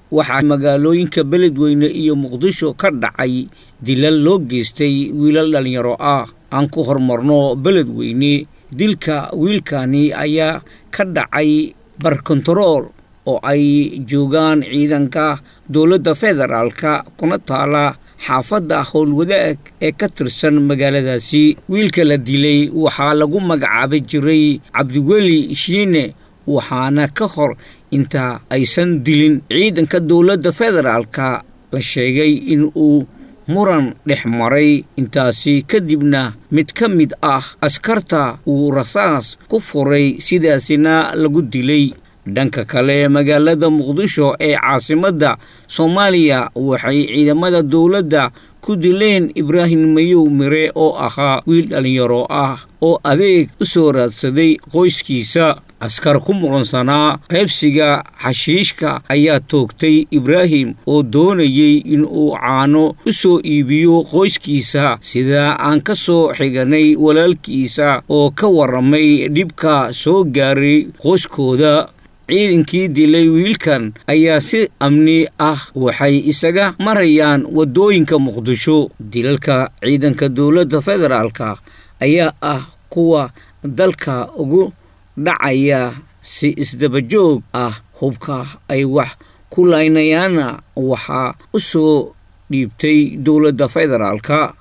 waxaa magaalooyinka beledweyne iyo muqdisho ka dhacay dilal loo geystay wiilal dhallinyaro ah aan ku horumarno beledweyne dilka wiilkani ayaa ka dhacay barkontarool oo ay joogaan ciidanka dowladda federaalka kuna taala xaafadda howlwadaag ee ka tirsan magaaladaasi wiilka la dilay waxaa lagu magacaabi jiray cabdiweli shiine waxaana ka hor inta aysan dilin ciidanka dowladda federaalka la sheegay in uu muran dhex maray intaasi kadibna mid ka mid ah askarta uu rasaas ku furay sidaasina lagu dilay dhanka kale magaalada muqdisho ee caasimadda soomaaliya waxay ciidamada dowladda ku dileen ibraahim mayow mire oo ahaa wiil dhallinyaro ah oo adeeg u soo raadsaday qoyskiisa askar ku muqansanaa qaybsiga xashiishka ayaa toogtay ibraahim oo doonayay inuu caano u soo iibiyo qoyskiisa sidaa aan ka soo xiganay walaalkiisa oo ka warramay dhibka soo gaaray qoyskooda ciidankii dilay wiilkan ayaa si amni ah waxay isaga marayaan waddooyinka muqdisho dilalka ciidanka dowladda federaalka ayaa ah kuwa dalka ugu dhacaya si isdabajoog ah hubka ay wax ku laynayaana waxaa u soo dhiibtay dowladda federaalka